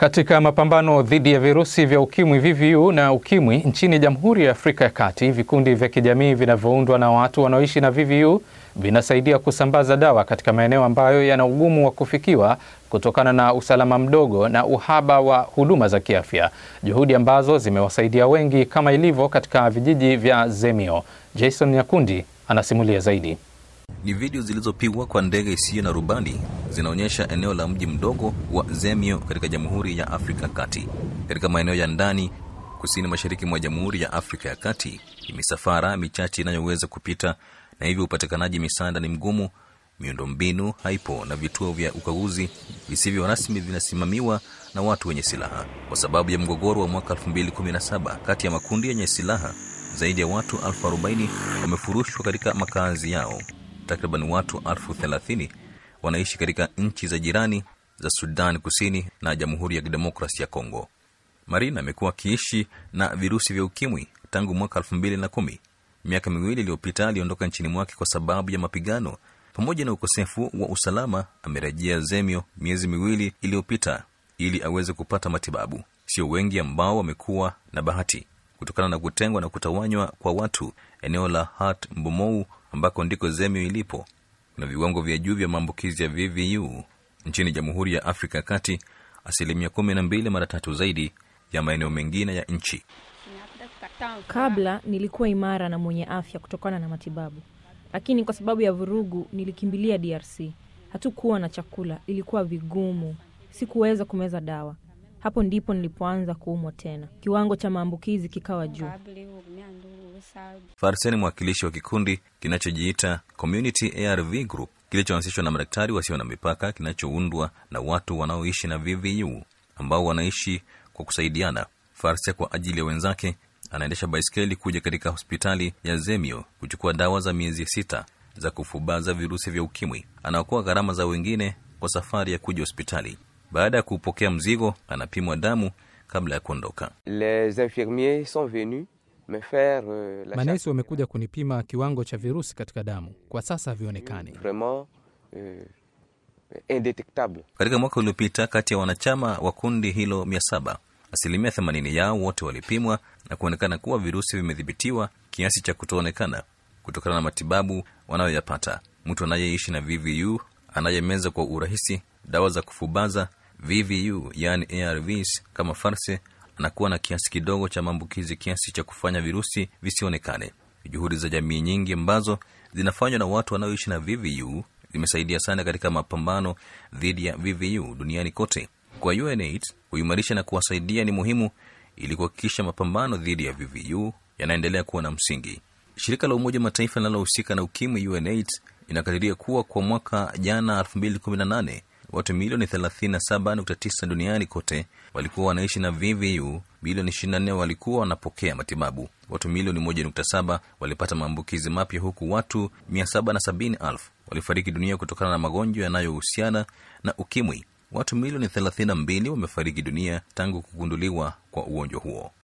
Katika mapambano dhidi ya virusi vya ukimwi VVU na ukimwi nchini Jamhuri ya Afrika ya Kati, vikundi vya kijamii vinavyoundwa na watu wanaoishi na VVU vinasaidia kusambaza dawa katika maeneo ambayo yana ugumu wa kufikiwa kutokana na usalama mdogo na uhaba wa huduma za kiafya, juhudi ambazo zimewasaidia wengi kama ilivyo katika vijiji vya Zemio. Jason Nyakundi anasimulia zaidi. Ni video zilizopigwa kwa ndege isiyo na rubani zinaonyesha eneo la mji mdogo wa Zemio katika Jamhuri ya Afrika Kati. Katika maeneo ya ndani kusini mashariki mwa Jamhuri ya Afrika ya Kati, ni misafara michache inayoweza kupita na hivyo upatikanaji misaada ni mgumu. Miundombinu haipo na vituo vya ukaguzi visivyo rasmi vinasimamiwa na watu wenye silaha. Kwa sababu ya mgogoro wa mwaka 2017 kati ya makundi yenye silaha, zaidi ya watu elfu arobaini wamefurushwa katika makazi yao. Takriban watu elfu thelathini wanaishi katika nchi za jirani za Sudan Kusini na Jamhuri ya Kidemokrasi ya Kongo. Marina amekuwa akiishi na virusi vya ukimwi tangu mwaka elfu mbili na kumi. Miaka miwili iliyopita aliondoka nchini mwake kwa sababu ya mapigano pamoja na ukosefu wa usalama. Amerejea Zemio miezi miwili iliyopita ili aweze kupata matibabu. Sio wengi ambao wamekuwa na bahati kutokana na kutengwa na kutawanywa kwa watu. Eneo la Hat Mbomou ambako ndiko Zemio ilipo kuna viwango vya juu vya maambukizi ya VVU nchini Jamhuri ya Afrika ya Kati, asilimia kumi na mbili, mara tatu zaidi ya maeneo mengine ya nchi. Kabla nilikuwa imara na mwenye afya kutokana na matibabu, lakini kwa sababu ya vurugu nilikimbilia DRC. Hatukuwa na chakula, ilikuwa vigumu, sikuweza kumeza dawa. Hapo ndipo nilipoanza kuumwa tena, kiwango cha maambukizi kikawa juu. Farseni, mwakilishi wa kikundi kinachojiita Community ARV Group kilichoanzishwa na madaktari wasio na mipaka, kinachoundwa na watu wanaoishi na VVU ambao wanaishi kwa kusaidiana. Farsia kwa ajili ya wenzake anaendesha baiskeli kuja katika hospitali ya Zemio kuchukua dawa za miezi sita za kufubaza virusi vya ukimwi. Anaokoa gharama za wengine kwa safari ya kuja hospitali. Baada ya kupokea mzigo, anapimwa damu kabla ya kuondoka. Les infirmiers sont venus me faire euh, la Manesi wamekuja kunipima kiwango cha virusi katika damu, kwa sasa havionekani. vraiment euh, indétectable. Katika mwaka uliopita, kati ya wanachama wa kundi hilo mia saba, asilimia themanini yao wote walipimwa na kuonekana kuwa virusi vimedhibitiwa kiasi cha kutoonekana kutokana na matibabu wanayoyapata. Mtu anayeishi na VVU anayemeza kwa urahisi dawa za kufubaza VVU yani ARVs kama farse anakuwa na kiasi kidogo cha maambukizi kiasi cha kufanya virusi visionekane. Juhudi za jamii nyingi ambazo zinafanywa na watu wanaoishi na VVU zimesaidia sana katika mapambano dhidi ya VVU duniani kote. Kwa UNAIDS kuimarisha na kuwasaidia ni muhimu ili kuhakikisha mapambano dhidi ya VVU yanaendelea kuwa na msingi. Shirika la Umoja Mataifa linalohusika na ukimwi UNAIDS inakadiria kuwa kwa mwaka jana 2018 watu milioni 37.9 duniani kote walikuwa wanaishi na VVU, milioni 24 walikuwa wanapokea matibabu, watu milioni 1.7 walipata maambukizi mapya, huku watu 770,000 walifariki dunia kutokana na magonjwa yanayohusiana na ukimwi. Watu milioni 32 wamefariki dunia tangu kugunduliwa kwa ugonjwa huo.